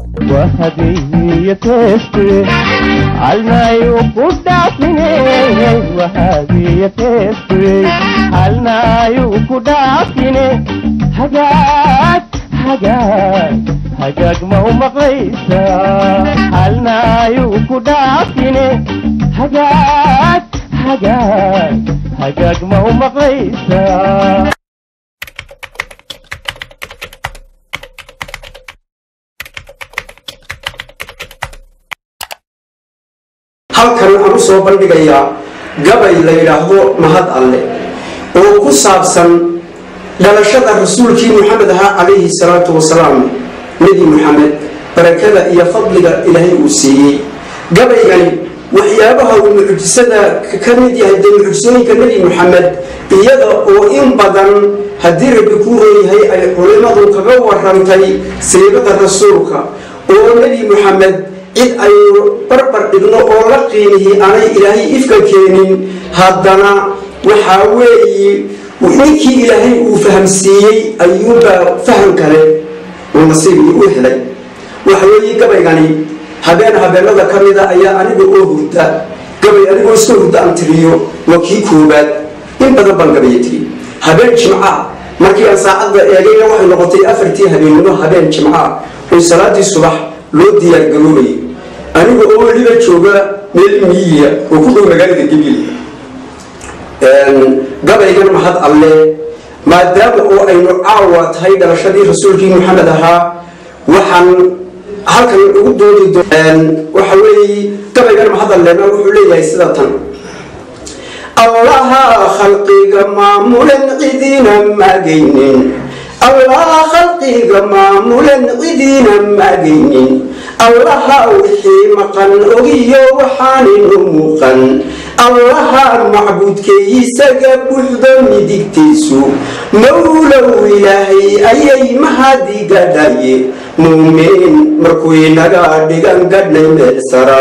وهدي تسبي علنا يقدافني وهدي تسبي علنا يقدافني حاجات حاجات حاجات ما هو مقيسة علنا يقدافني حاجات حاجات حاجات ما هو مقيسة halkan waxaan u soo bandhigayaa gabay la yidhaahdo mahad alle oo ku saabsan dhalashada rasuulkii muxamed ahaa calayhi salaatu wasalaam nebi muxamed barakada iyo fadliga ilaahay uu siiyey gabaygani waxyaabaha uu mucjisada ka mid yahay dee mucjisooyinka nebi muxamed iyada oo in badan haddii rabbi kuu leeyahay ay culimmadu kaga warantay siibada rasuulka oo nebi muxamed cid aynu barbar dhigno oo la qiimihi aanay ilaahay ifka keenin haddana waxaa weeye ninkii ilaahay uu fahamsiiyey ayuunbaa faham kale uu nasiibii u helay waxa weeye gabaygani habeen habeenada ka mida ayaa aniga oo hurda gabay anigoo iska hurda aan tiriyo waa kii koobaad in badan baan gabaya tiri habeen jimca markii aan saacadda eegayna waxay noqotay afartii habeennimo habeen jimca oo salaadii subax loo diyaargaroobayay aniga oo weliba jooga meel miyiya oo ku dhow magaalada gabil gabaygan mahad alle maadaama oo aynu caawa tahay dhalashadii rasuulkii maxamed ahaa waxaan halkan ugu doodi waxa weeye gabaygan mahad allena wuxuu leeyahay sida tan allaha khalqiga maamulan cidina magaynin allaha khalqiga maamulan cidina magaynin allaha wixii maqan ogiyo waxaaninu muuqan allaha macbuudkeeyisaga buuxdo midigtiisu mawlow ilaahay ayay mahadigadhaye muuminiin markuu inaga dhigan gadhnay meel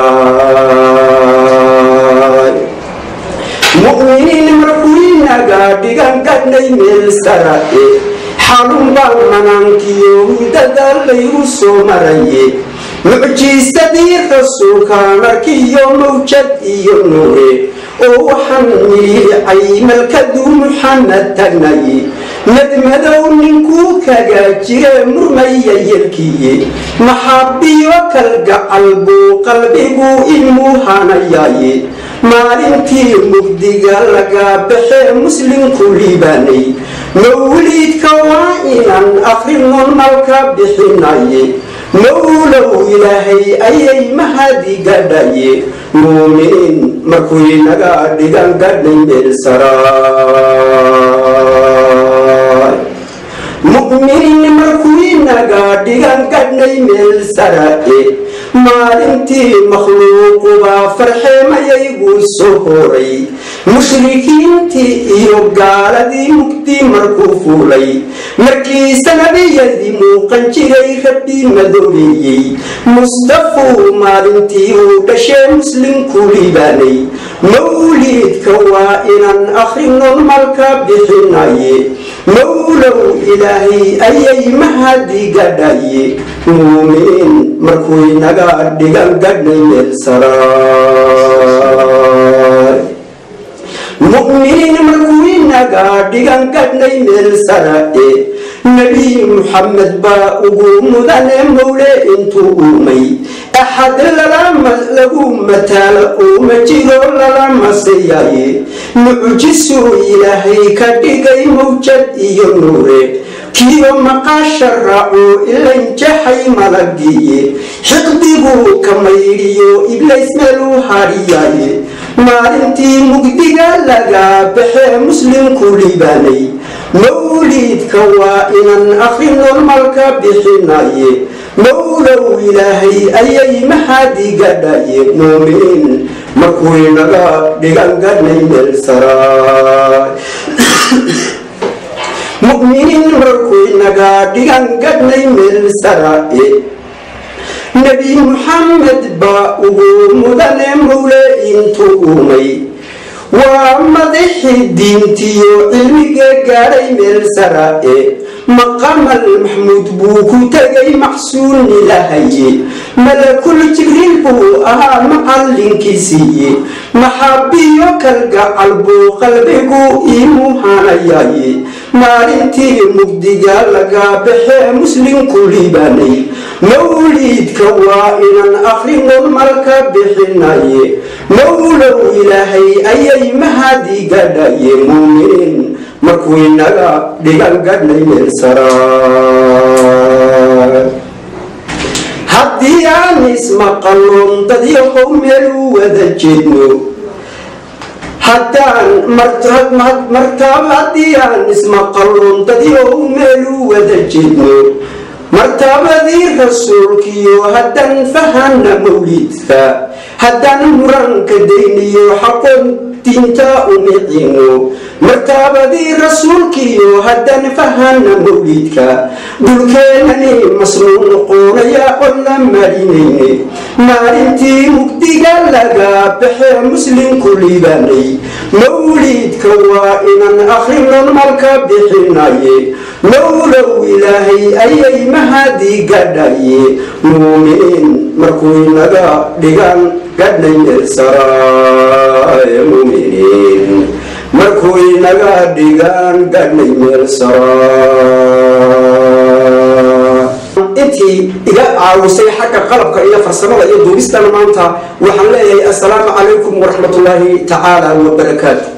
saraay mu'miniin markuu inaga dhigan gadhnay meel sarae xalun baan manaankiyo hudada laygu soo maraye mucjiisadii rasuulkaan arkiyo mawjad iyo nuure oo waxaan miliicay malkaduu muxamed tagnaye madmadow ninkuu kaga jire murmaya yelkiye maxaabiyo kalgacal buu qalbigu imuuhanayaaye maalintii mugdiga laga baxee muslimku liibaanay mawliidka waa inaan akhrinon malka bixinaye mawlow ilaahay ayay mahadi gadhaye muuminiin markuu inaga dhigan gadhay meel saraay mu'miniin markuu inaga dhigan gadhnay meel saraae maalintii makhluuqubaa farxeemayaygu soo horay mushrikiintii iyo gaaladii mugdi markuu fuulay markiisa nabiyadii muuqan jiray rabbii madoobeeyey mustafuu maalintii uu dhashee muslimku liibaanay mawliidka waa inaan akhrinon malka bixinaye mawlow ilaahay ayay mahadi gadhaye muuminiin markuu inaga dhigan gadhnay meel saraay mu'miniin markuu inaga dhigan gadhnay meel sarae nebi muxamed baa ugu mudane mowle intuu uumay axad lagu mataalo uuma jiro lalama siyaye mucjisuu ilaahay ka dhigay mawjad iyo nuure kiyo maqaasha raaco ilanjaxay malagiye xiqdiguu ka maydhiyo iblays meeluu hadhiyaye maalintii mugdiga laga baxee muslimku liibaanay mawliidka waa inaan akhrinon malka bixinaye mawlow ilaahay ayay mahadi gadhaye muuminiin markuu inaga dhigan gadhnay meel saraay mu'miniin markuu inaga dhigan gadhnay meel saraae nebi muxamed baa ugu mudane mowle intuu uumay waa madaxii diintiyo cilmiga gaadhay meel saraae maqamal maxmuud buu ku tegay maxsuun ilahaye malakul jibriil buu ahaa macallinkiisiiye maxaabiyo kalgacal buu qalbigu imuhanayaye maalintii mugdiga laga baxee muslimku liibaanay mawliidka waa inaan akhrinon malka bixinaye mawlow ilaahay ayay mahadi gadhaye muuminiin markuu inaga dhigan gadhnay meel saraa haddii aan ismaqalon dadyahow meel u wada jeedno haddaan martaab haddii aan ismaqalon dadyahow meel u wada jeedno martabadii rasuulkiyo haddaan fahana mawliidka haddaan muranka dayniyo xaqoon diinta umicino martabadii rasuulkiyo haddaan fahana mawliidka dhulkeenani masnuun noqonaya oo la marinayne maalintii mugdiga laga baxee muslimku liibaanay mawliidka waa inaan akhrinon malka bixinaye mawlow ilaahay ayay mahadi gadhaye muuminiin markuu inaga dhigan gadhnay meel saraaye muuminiin markuu inaga dhigan gadhnay meel saraa intii iga caawisay xagga qalabka iyo farsamada iyo duubistana maanta waxaan leeyahay assalaamu calaykum waraxmatullaahi tacaala wabarakaatu